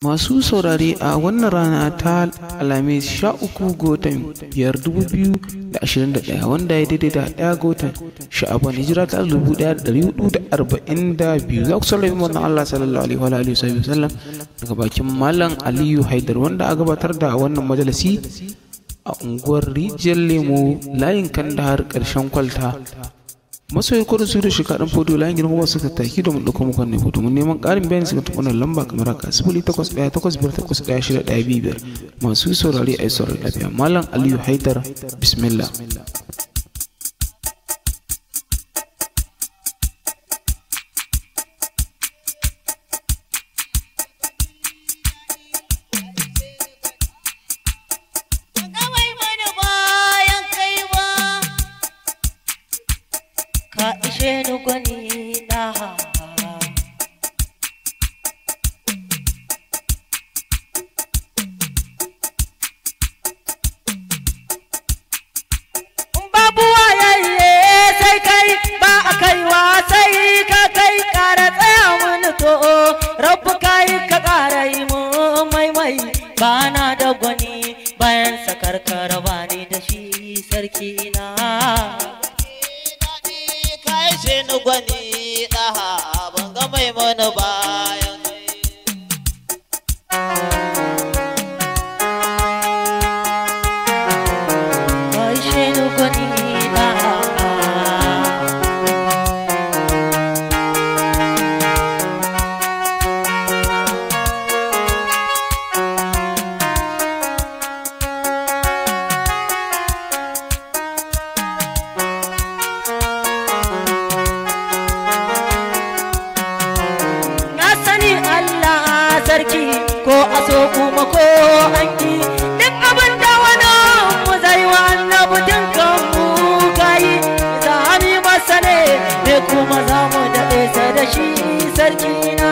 Masu saurare a wannan rana ta Alhamis sha uku ga watan biyar dubu biyu da ashirin da ɗaya wanda ya daidai da ɗaya ga watan sha'aban hijira ta dubu ɗaya da ɗari hudu da arba'in da biyu za ku saurari wannan Allah sallallahu alaihi wa alihi wa sallam daga bakin Malam Aliyu Haidar wanda a gabatar da wannan majalisi a unguwar Rijiyar Lemo layin Kandahar ƙarshen kwalta masoyi kodin su da shi kaɗan fodo layin girma ba su tattaki domin ɗaukar muku ne foto mun neman ƙarin bayani suka tafi wannan lamba kamar haka sifili takwas ɗaya takwas biyar takwas ɗaya shida ɗaya biyu biyar masu saurari a yi saurari lafiya malam aliyu haidar bismillah ka ishe ni gwani na babu wayayye sai kai ba a kaiwa sai ka kai kara tsaya mini to rabu kai ka kara yi mun maimai ba na da gwani bayan sakar karaba ni da shi sarki na kai shi ni gwani ɗaha ban ga mai mana bayan kai shi ni gwani na na sani Allah sarki ko a so kuma ko an ki duk abin da wani mu zai wa annabi dinkan mu kai za mu masa ne ne kuma za mu daɗe sa da shi sarki na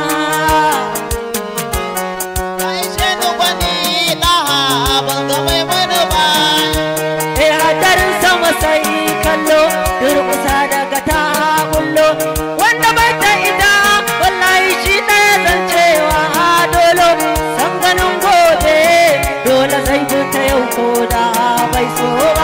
kai shi ni gwani ɗaha ban ga mai mana bayan eh hadarin sama sai kallo durƙusa daga ta bullo wanda bai da ita wallahi shi ɗaya zancewa dolo san ganin gobe dole zai ta yau ko da bai so ba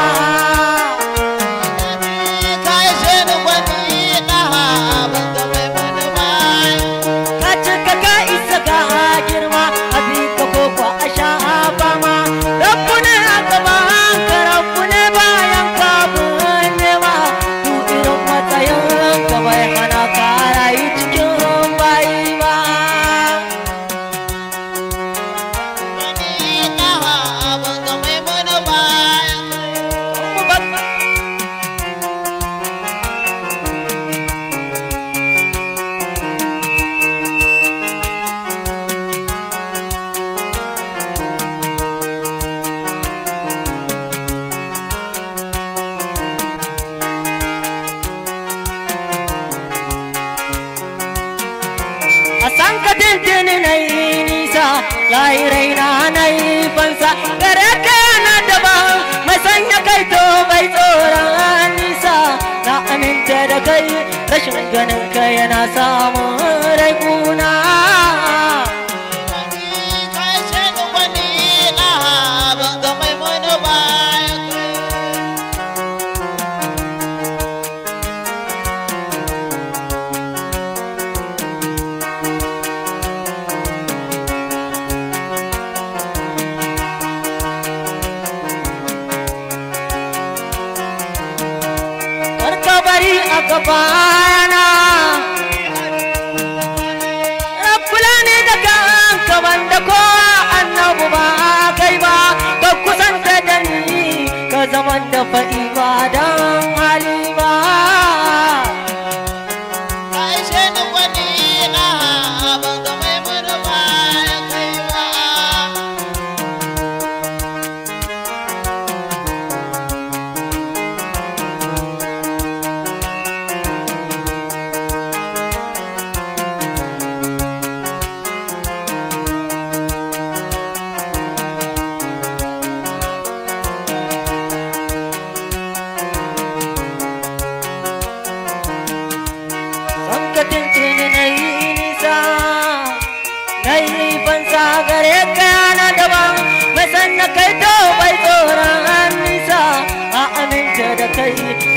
kai shi ni gwani ɗaha ban ga mai mana bayan ka cika ka isa ka girma a bi ka koko a sha fama rabbu ne a gaban ka rabbu ne bayan ka nema du irin matsayin ka bai hana ka rayu cikin bayi ba gwani ɗaha ban ga mai mana bayan Mu babba a san ka tintini na yi nisa layirai na na yi fansa gare ka na daban mai sanya kai to bai tsoron nisa na aminta da kai rashin ganin ka yana samun rai kuna kai shi ni gwani ɗaha ban ga mai mana bayan karka bari a gabana Rabbula ne da kanka banda ko annabu ba kai ba ka kusanta da ni ka zaman da faɗi ba don hali ba kai shi ni gwani ɗaha ban ga mai mana bayan kai ba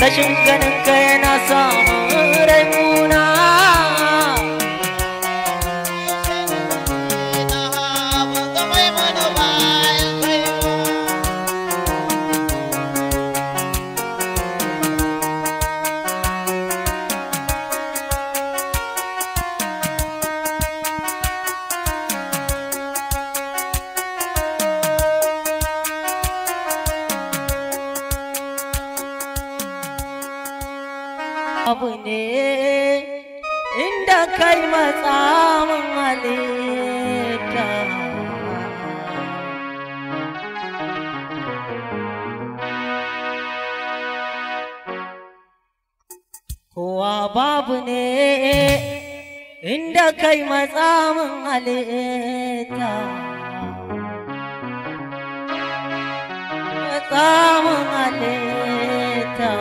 rashin ganin ka yana samun rai muna ban ga mai mana bayan kai ba abu ne inda kai matsamin halitta kowa babu ne inda kai matsamin halitta matsamin halitta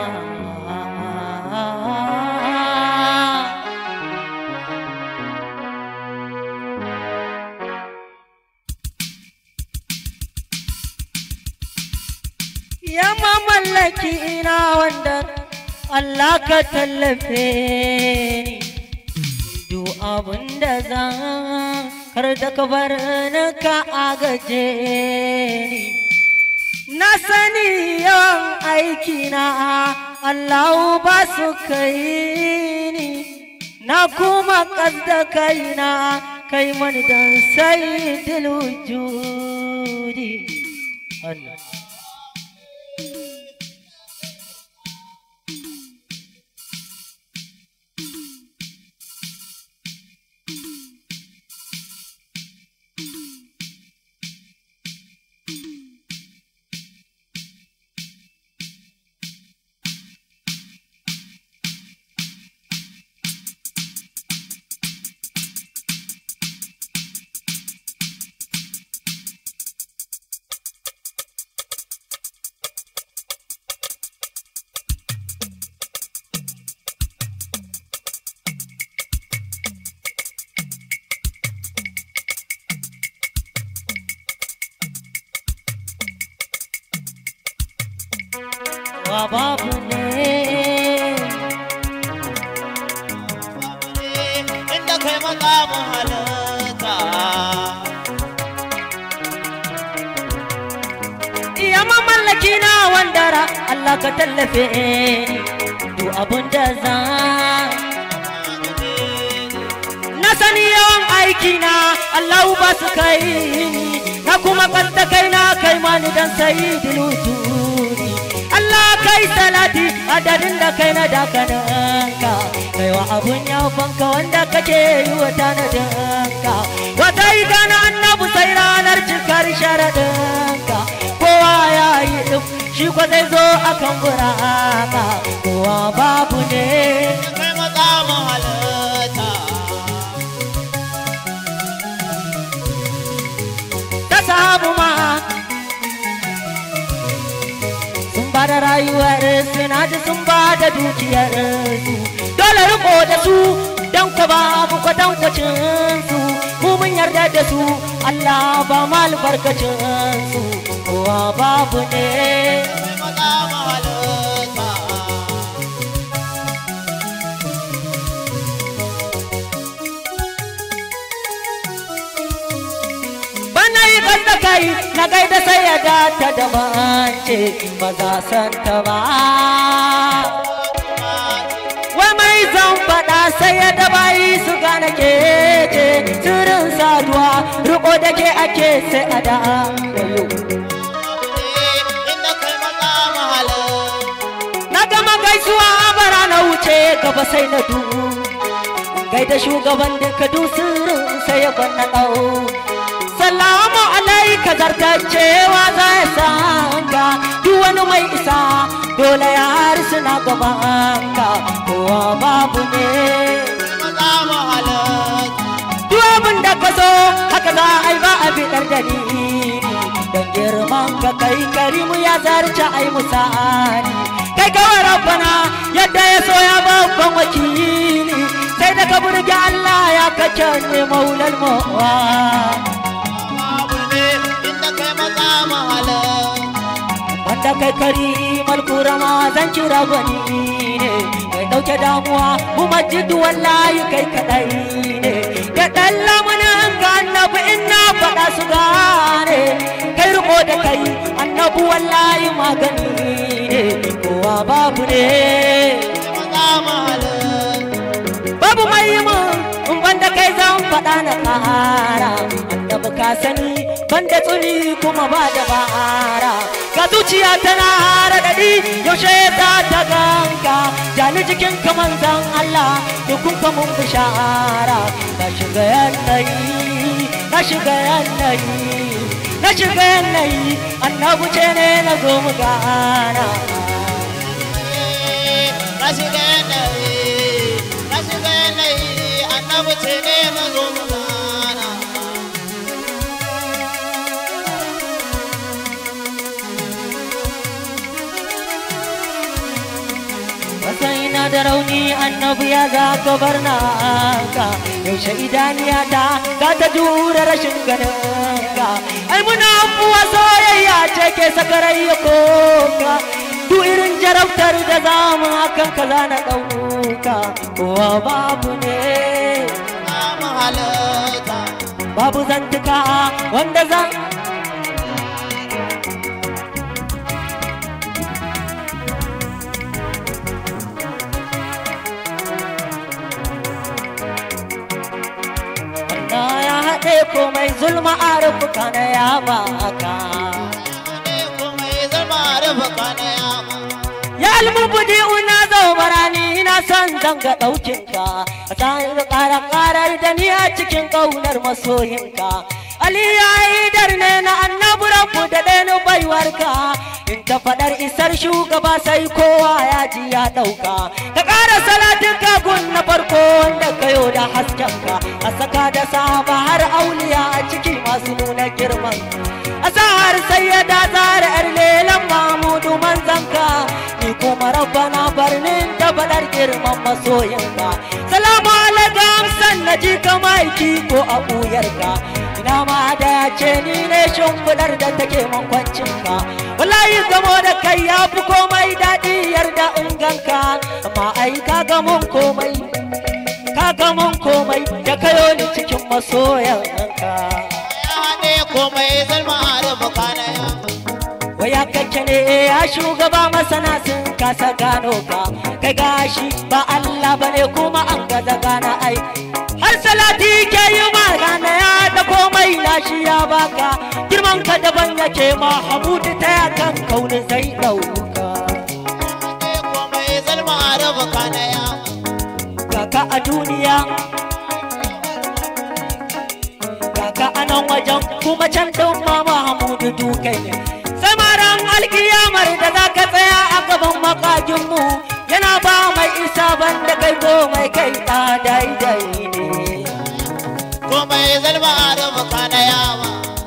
ya mamallaki ina wanda Allah ka tallafe ni duk abin da zan kar da ka bar ni ka agaje ni na sani yawan aikina Allah ba su kai ni na kuma kasda kaina kai mani don sai wujudi Allah wa babu ne inda kai makamun halitta iya mamallaki na wandara Allah ka tallafe ni duk abin da zan na sani yawan aiki na Allah ba su kai ni na kuma kasta kai na kai mani dan sai dilutuni Allah kai salati adadin da kai na dakananka kai wa abun yafanka wanda kake yi wa tanadinka wata ida na annabu sai ranar cikar sharaɗinka kowa ya yi ɗin shi kwa zai zo akan buraka kowa babu ne kai makamun halitta ta samu ma sun ba da rayuwar suna ji sun ba da dukiyar su dole riko da su don ku babu kwatankwacin su mu mun yarda da su Allah ba mu albarkacin su kowa babu ne kai makamun halitta bana yi da kai na gaida sai ya data da mance ba za san ta ba wai mai zan faɗa sai ya da bayi su gane ke ce sirrin saduwa riko da ke ake sai a da inda kai makamun halitta na gama gaisuwa a bara na wuce gaba sai na du gaida shugaban duka du sirrin sai ya gwanna ɗau salamu alaika zartacewa za ya sanka duk wani mai isa dole ya harsuna gabanka kowa babu ne makamun halitta duk abin da ka so haka za a yi ba a bidar dalili don girman ka kai karimu ya zarce ai misali kai kawai rabbana yadda ya so ya babban wakili sai da ka burge Allah ya kace ne maulal mawa babu ne inda kai makamun halitta wanda kai karima ummal kurama zan kira gwani ne mai dauke damuwa mu majidu wallahi kai kadai ne da dan lamunan ka annabi in na faɗa su gane kai riko da kai annabi wallahi magani ne kowa babu ne maza mahalin babu mai yi mun in banda kai zan faɗa na ƙara annabi ka sani banda tsuni kuma ba da bara ga zuciya tana raɗaɗi yaushe za ta ganka jani jikin ka manzan Allah dukun ka mun bishara na shiga yanayi na shiga yanayi na shiga yanayi annabi ce ne na zo mu gana na shiga yanayi na shiga yanayi annabi ce ne na zo mu gana Matsaina da rauni annabi ya za ka bar na ka yaushe idaniya ta za ta jure rashin ganin ka ai muna abuwa soyayya ce ke sakarai ya koka duk irin jarabtar da zamu hakan ka za na ɗauka kowa babu ne na mahalarta babu zantuka wanda zan Allah ya haɗe komai zulma a rufuka na ya baka ne kuma ya zama rufa na yama ya almubudi una zau barani ina son zanga ɗaukinka a tsarin ƙara ƙarar da ni a cikin ƙaunar masoyinka Ali ya yi darne na annabi rabu da ɗaya baiwarka in ta faɗar isar shugaba sai kowa ya ji ya ɗauka ka ƙara salatin kagun na farko wanda kayo da haskenka a saka da sahaba har auliya a ciki masu nuna girman a sahar sai ya da tsara yar lelan mamudu manzanka ni kuma rabbana barnin da faɗar girman masoyinka salamu alaikum san na ji ka maiki ko a ɓuyarka ina ma da ya ce ni ne shimfiɗar da take mankwancinka wallahi gamo da kai ya fi komai daɗi yarda in ganka amma ai ka ga mun komai ka ga mun komai da kayo ni cikin masoyanka ya haɗe kuma ya zama rufa na yama waya kake ne ya shugaba masana sun kasa gano ka kai gashi ba Allah bane kuma an gaza gana ai har salati ke yi ma gana ya da komai nashi ya baka girman ka daban yake ma hamudu ta yakan kauni zai dauka haɗe kuma ya zama rufa na yama kaka a duniya kaka a nan wajen kuma can ɗin mama hamudu dukai ne samaran alkiyamar da za ka tsaya a gaban makakinmu yana ba mai isa banda kai ko mai kai ɗa daidai ne kuma ya zama rufa na yama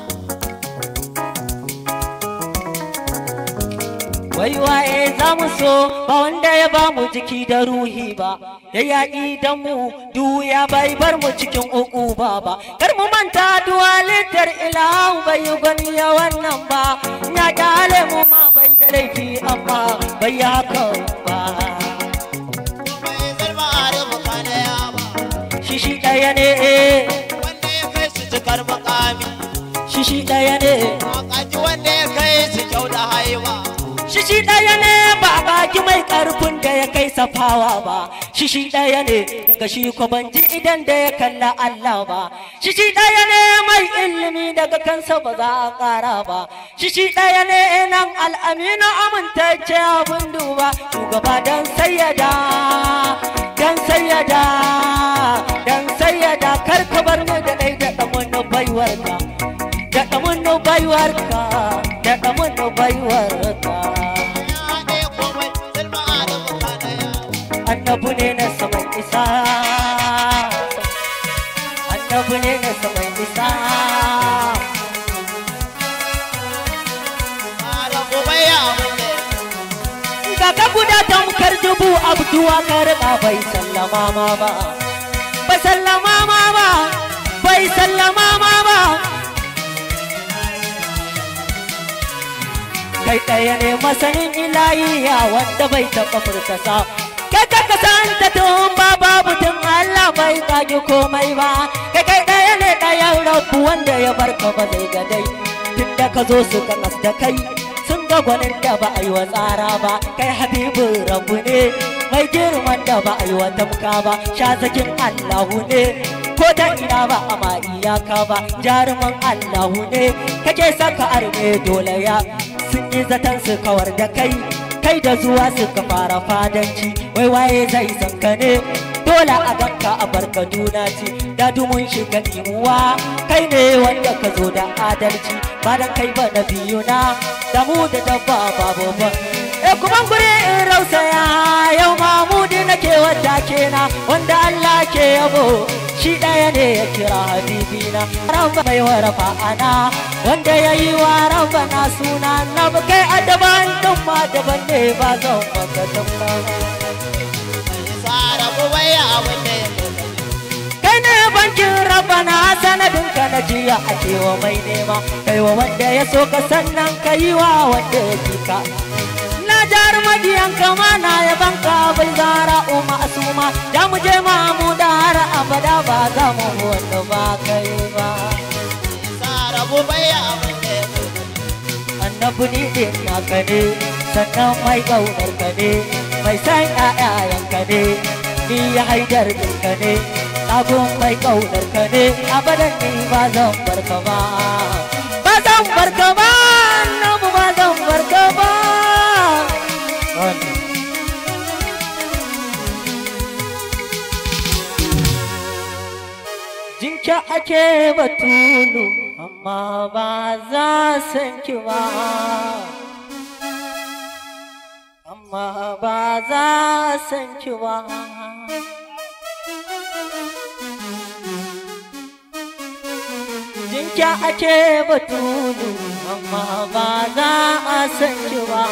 wai waye za mu so ba wanda ya ba mu jiki da ruhi ba ya yaƙi da mu duya bai bar mu cikin uku ba ba kar mu manta duwa littar ilahu bai yi gwani ya wannan ba ya kyale mu ma bai da laifi amma bai yi haka ba kuma ya zama rufa na yama shi shi ɗaya ne wanda ya kai su cikar makami shi shi ɗaya ne Wakaci wanda ya kai su kyau da haiwa shi shi ɗaya ne ba a baki mai ƙarfin da ya kai safawa ba shi shi ɗaya ne daga shi ko ban ji idan da ya kalla Allah ba shi shi ɗaya ne mai ilimi daga kansa ba za a ƙara ba shi shi ɗaya ne nan al'aminu amintacce abin duba shugaba dan sayyada dan sayyada dan sayyada kar ka bar ni da ɗai da ɗamun baiwarka da ɗamun baiwarka da ɗamun baiwarka ya haɗe komai zalma da bukana ya annabu ne na saman isa annabu ne na saman isa da gobe ya abinda Kaka guda tamkar dubu abduwa karɓa bai sallama ma ba bai sallama ma ba bai sallama ma ba kai ɗaya ne masanin ilahiya wanda bai taɓa furtasa kai ka kasanta tun ba babu tun Allah bai kage komai ba kai kai ɗaya ne ɗayan rabu wanda ya barka ba zai ga dai tun da ka zo su ka da kai sun ga gwanin da ba a yi wa tsara ba kai habibu rabu ne mai girman da ba a yi wa tamka ba sha zakin Allahu ne ko ta ina ba a ma iyaka ba jaruman Allahu ne kake saka arme dole ya sun yi zaton su kawar da kai kai da zuwa suka fara fadanci wai waye zai san ka ne dole a ganka a barka juna ce da dumun shiga imuwa kai ne wanda ka zo da adalci ba da kai ba na biyu na da mu da dabba babu ba e kuma guri in rausaya yau mamudi nake wadda kena wanda Allah ke yabo shi ɗaya ne ya kira habibina rabba mai warafa ana wanda ya yi wa rabba na suna na kai a daban ɗin ma daban ne ba zan maka daban Sara kuma ya abin da ya kai ne bankin rabba na sanadin ka na jiya a kewa mai nema kai wa wanda ya so ka sannan ka yi wa wanda ya ji ka na jar madiyan kama na ya banka bai zara umma asuma da mu je ma mu da har abada ba za mu wanda ba kai ba Sara kuma ya abin da ya annabi ni din naka ne sannan mai kaunar ka ne mai san ƴaƴayen ka ne ni ya haidar din ka ne abun mai kaunar ka ne abadan ni ba zan bar ka ba ba zan bar ka ba annabi ba zan bar ka ba Jinka ake batulu amma ba za san ki ba amma ba za san ki ba Jinka ake batulu amma ba za a san ki ba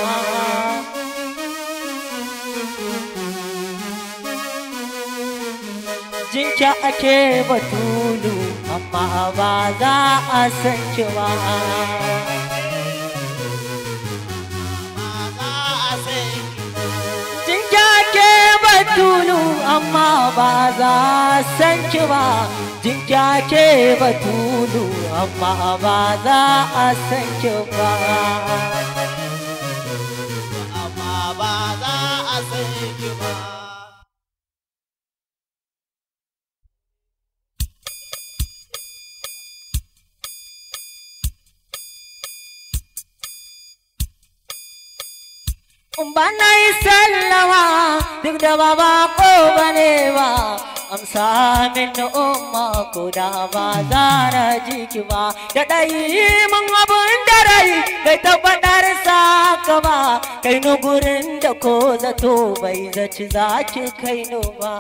jinki ake batulu amma ba za a san ki ba jinki ake batulu amma ba za a san ki ba jinki ake batulu amma ba za a san ki ba amma ba za a san ki ba. Bana yi sallama duk da ba ba ko bane ba amsa min umma ko da ba za na ji ki ba da dai mun abun da rai bai tabbatar sa ka ba kai nu gurin da ko zato bai zaci za ki kai nu ba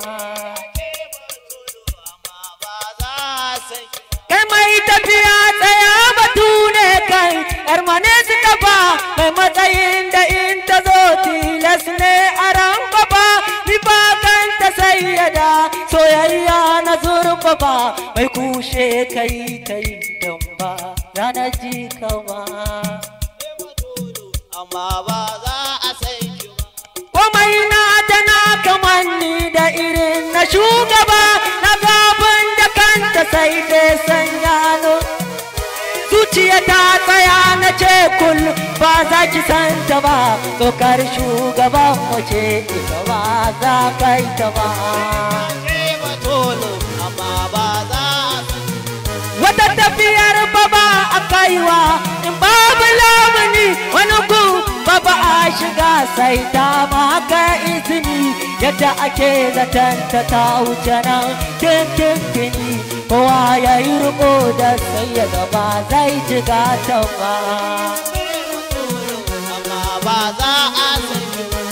Amma ba za a san ki ba. kai mai tafiya tsaya batu ne kai yar mane su kafa mai matsayin da in ta zo tilas ne a ran gaba ni ba kan ta sayyada soyayya na zurfafa mai kushe kai kai dan ba rana ji kama Amma ba za a san ki ba. komai na tana kamanni da irin na shugaba na gaban da kanta sai dai sanya no zuciya ta tsaya na ce kul ba za ki santa ba tsokar shugaban mu ce ita ba za kai ta ba Ke batulu amma ba za a san ki wata tafiyar ba ba a kaiwa in babu lamuni wani ku ba ba a shiga sai ta maka izini yadda ake zaton ta ta wuce nan tintintini kowa ya yi riko da sai ya gaba zai jiga ta ba amma ba za a san ki ba.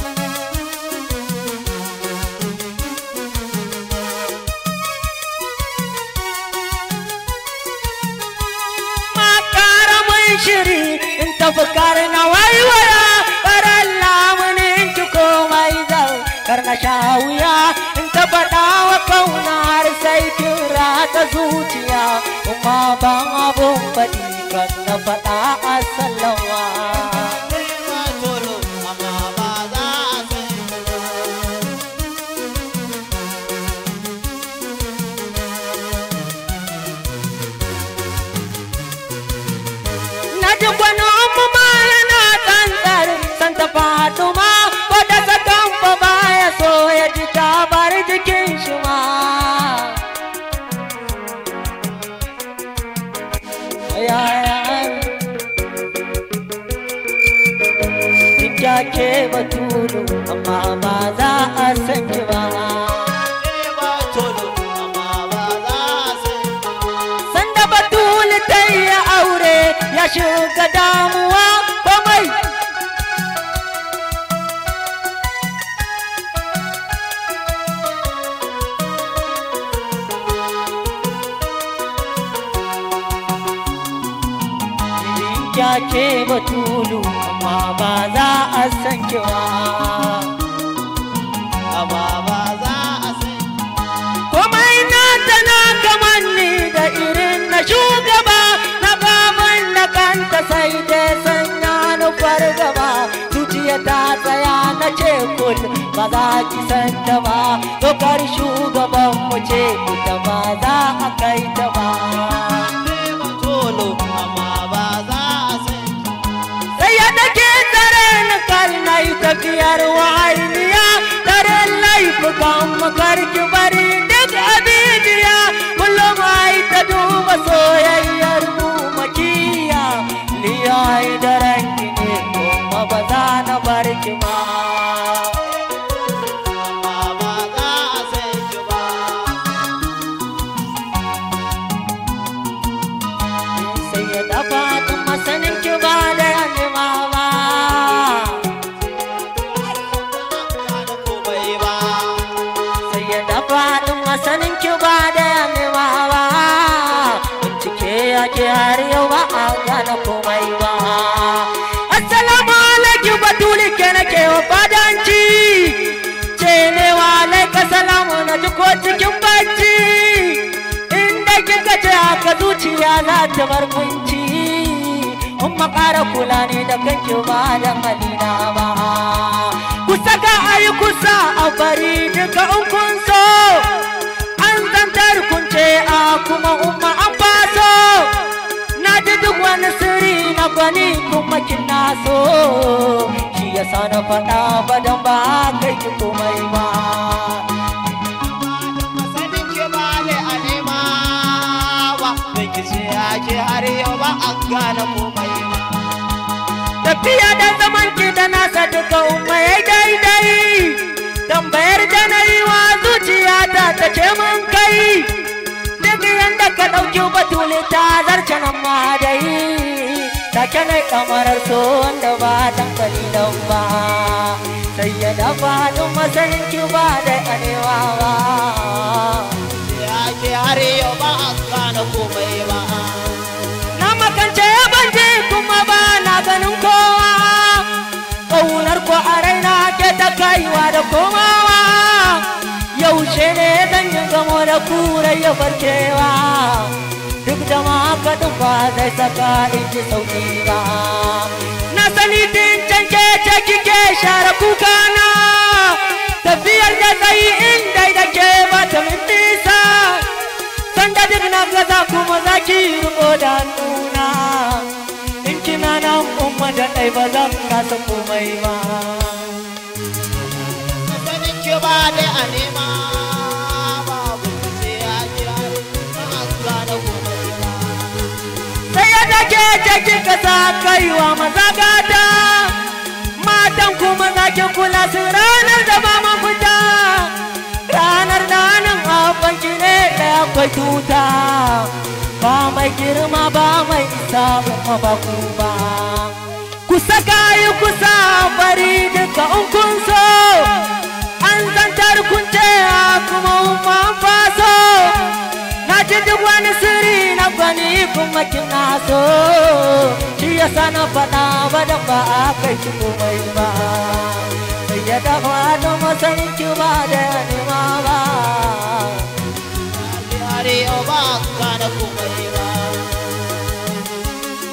makara mun shiri in tafi kare na waiwaya karan lamunin ki komai zau kar na sha wuya in ta faɗa wa kauna har sai kin rata zuciya kuma ban abun faɗi kan na faɗa a sallama ba tolo amma ba za a san ki ba na ji gwani umu ma yana tsantsar santa fatuma ko da sakan fa baya so ya ji ta bar jikin shi ma Kinja ke batulu amma ba za a san ki ba ba tolo amma ba za a san ki ba Sanda batulu ta yi aure ya shiga damuwa komai ya ce batulu amma ba za a san ki ba amma ba za a san ki komai na tana kamar ni da irin na shugaba na baban da kanta sai dai sanya ni fargaba zuciya ta tsaya na ce kul ba za ki san ta ba dokar shugaban mu ce ita ba za a kai ta ba ba tolo amma ba za a san ki sai ya dake tare ni kal na yi tafiyar wa'ainiya tare laifukan makarki bari duk abidiya kullum ai ta duba soyayyar mu makiya ni ai daren ki ne kuma ba za na bar ki ma amma ba za a san ki ba sai ya dafa tun masanin ki ba da yanima ba ba komai ba sai ya dafa ɗin masanin ki ba da yamewa ba bincike ya ke har yau ba a gane komai ba assalamu alaikum batuli ke nake wa fadanci ce ne wa alaika salamu na ji ko cikin bacci inda kika ce haka zuciya za ta bar kunci in makara kula ne da kanki ba da halina ba ku saka ayi kusa a bari duka in kun so an zantar kun ce a kuma umma an faso na ji duk wani sirri na gwani kuma kin na so shi yasa na faɗa ba dan ba kai ki komai ba sanin ki ba ne a nema ba bai ki ce ake har yau ba a gane komai ba tafiya da zaman ki da nasa duka umma ya daidai tambayar da na yi wa zuciyata ta ce mun kai duk yanda ka ɗauki batuli ta zarce nan ma dai take na kamarar so wanda ba dan kalilan ba sai ya dafa duk masanin ki ba da arewa ba ce ake har yau ba a gane komai ba na makance ban je kuma ba na ganin kowa ƙaunar ko a raina ke ta kaiwa da komawa yaushe ne zan yi gamo da kura ya barkewa duk da ma kaɗin ba zai saka in ji sauƙi ba na sani din can ke ce kike share kukana tafiyar da tsayi inda da ke ba ta min nisa sanda duk na gaza kuma za ki riko da nuna in kina nan umma da ɗai ba zan kasa komai ba sanin ki ba ne a nema ba bai ki ce ake har ba a gane komai ba sai ya dake ce kika sa kaiwa maza gata matan kuma za ki kula su ranar da ba mafita ranar da nan abanki ne da akwai tuta ba mai girma ba mai isa kuma ba ku ba ku saka yi kusa bari duka in kun so an zantar kun ce a kuma umma faso na ji duk wani sirri na gwani kuma kina so shi yasa na faɗa ba da ba a kai ki komai ba sai ya dafa da masanin ki ba da nema ba ake har yau ba a gane komai ba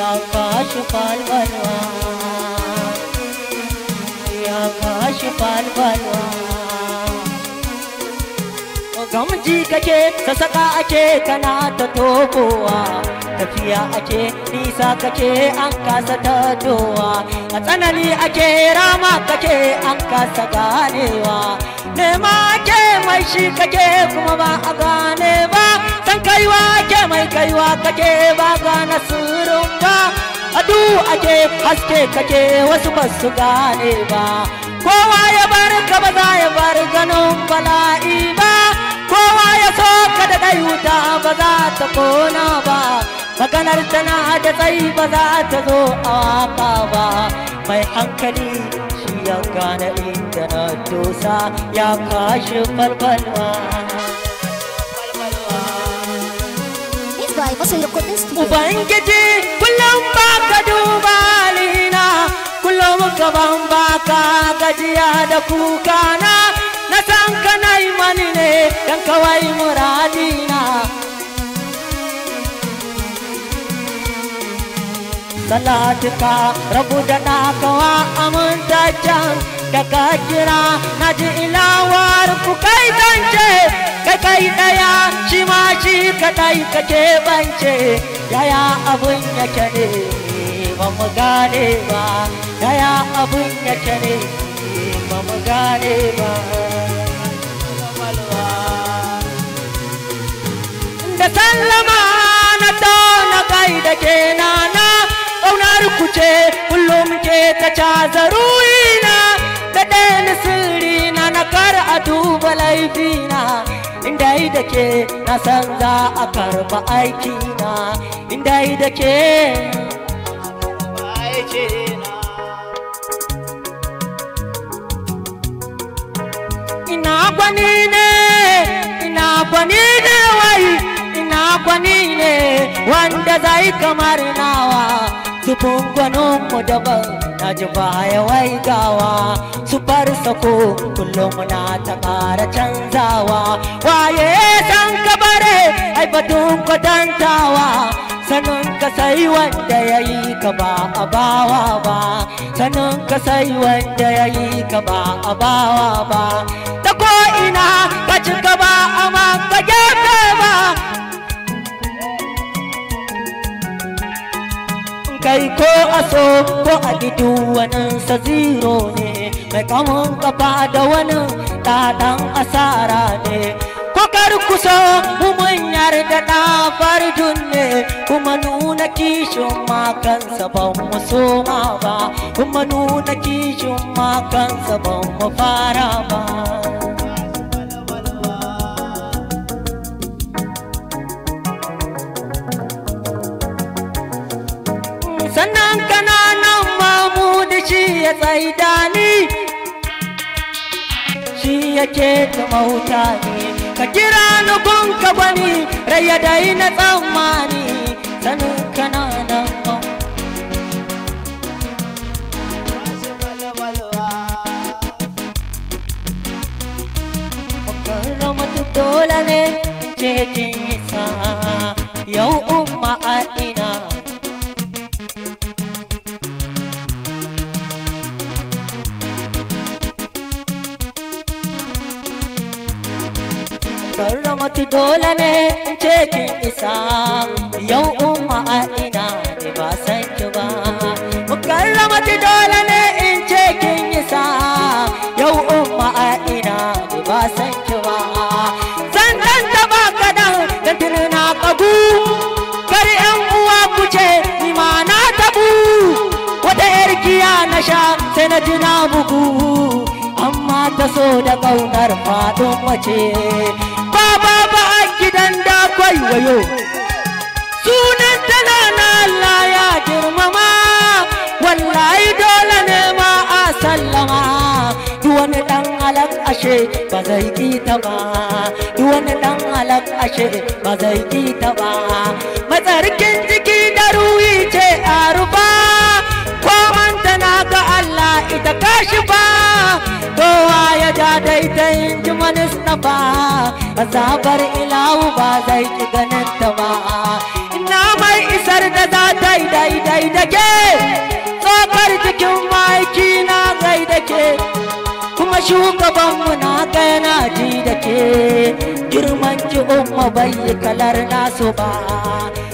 ya kashi falfalwa ya kashi falfalwa gamji kake sasaka ake kana ta tobowa tafiya ake nisa kake an kasa tadowa a tsanani ake rama kake an kasa ganewa nema ake mai shi kake kuma ba a gane ba san kaiwa ake mai kaiwa kake ba gane sirrin ba adu ake haske kake wasu ba su gane ba kowa ya bar ka ba za ya bar ganin bala'i ba kowa ya so ka da ɗai wuta ba za ta kona ba maganar tana da tsayi ba za ta zo a waka ba mai hankali shi ya gane inda na dosa ya kashi falfalwa It's by Vasan Recording Studio. Ubangiji kullum ba ka duba halina kullum gaban ba ka gajiya da kukana na san ka na yi mani ne don kawai muradina salatika rabu da ɗakawa amintaccen da ka kira na ji ilawar ku kai zance kai kai ɗaya shi ma shi kaɗai kake bance yaya abin yake ne ba mu gane ba yaya abin yake ne ba mu gane ba da sallama na na kai da ke nana ƙaunar ku ce kullum ke ta caza ruina da ɗaya sirri na na kar a duba laifina inda yi da ke na san za a karba aikina inda yi da ke ina gwani ne ina gwani ne wai ina gwani ne wanda zai kamar nawa zubin gwanin mu daban na ji baya wai gawa su bar sako kullum na ta ƙara canzawa waye san kabare ai batun kwatantawa sanin ka sai wanda ya yi ka ba a bawa ba sanin ka sai wanda ya yi ka ba a bawa ba ta ko ina ka cika ba amma ka gefe ba kai ko aso ko a gidu wani sa zero ne mai kamun kafa da wani ɗaɗan asara ne ko kar kuso mu mun yarda na farjun ne kuma nuna kishin makansa ban mu soma ba kuma nuna kishin makansa ban mu fara ba sannan kananan mahmud shi ya tsaida ni shi yake ta mauta ne ka kira ni kun ka gwani raya dai na tsammani sanin kananan mahmud Karramatu dole ne ce kin isa yau umma a ina karramatu dole ne in ce kin isa yau umma a ina ne ba san ki ba karramatu dole ne in ce kin isa yau umma a ina ne ba san ki ba san dan taba kadan da tirna kagu kar yan uwa ku ce ni ma na tabu wata yar giya na sha sai na ji na bugu amma ta so da ƙaunar faɗin mace ba ba ba a gidan da wayo sunan tana na Allah ya girmama wallahi dole ne ma a sallama duk wani dan halak ashe ba zai ki ta ba duk wani dan halak ashe ba zai ki ta ba matsarkin jiki da ruhi ce a rufa ko tana ga Allah ita kashi ba kowa ya ja daidai ji Mustapha azabar ilahu ba zai ki ganin ta ba ina mai isar da za ta yi daidai da ke tsokar jikin maiki na gai da ke kuma shugabanmu na kai na ji da ke girman ji umma bai yi kalar nasu ba